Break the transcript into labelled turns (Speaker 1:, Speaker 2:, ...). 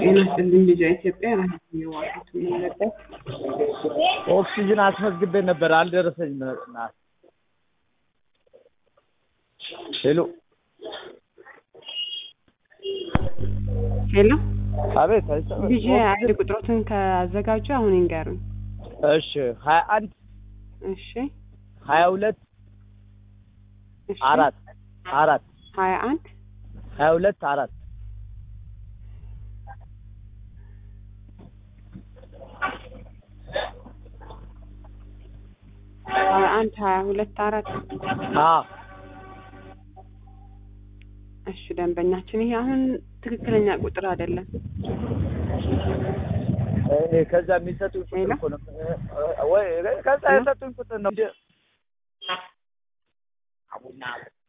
Speaker 1: ጤና ይስጥልኝ ልጇ ኢትዮጵያ ራሴ የዋሉት የምንለበት
Speaker 2: ኦክሲጅን አስመዝግቤ ነበር አልደረሰኝም። ና ሄሎ
Speaker 1: ሄሎ
Speaker 2: አቤት አይሰማም?
Speaker 1: ልጅ አንድ ቁጥሮትን ካዘጋጁ አሁን ይንገሩኝ።
Speaker 2: እሺ ሀያ አንድ
Speaker 1: እሺ
Speaker 2: ሀያ ሁለት
Speaker 1: እሺ
Speaker 2: አራት አራት
Speaker 1: ሀያ አንድ
Speaker 2: ሀያ ሁለት አራት
Speaker 1: ሀያ አንድ ሀያ ሁለት አራት
Speaker 2: አ
Speaker 1: እሺ ደንበኛችን ይሄ አሁን ትክክለኛ ቁጥር አይደለም።
Speaker 2: እኔ ከዛ የሚሰጡኝ ቁጥር
Speaker 1: ሄሎ?
Speaker 2: እኮ ነው ወይ ከዛ የሰጡኝ ቁጥር ነው እንጂ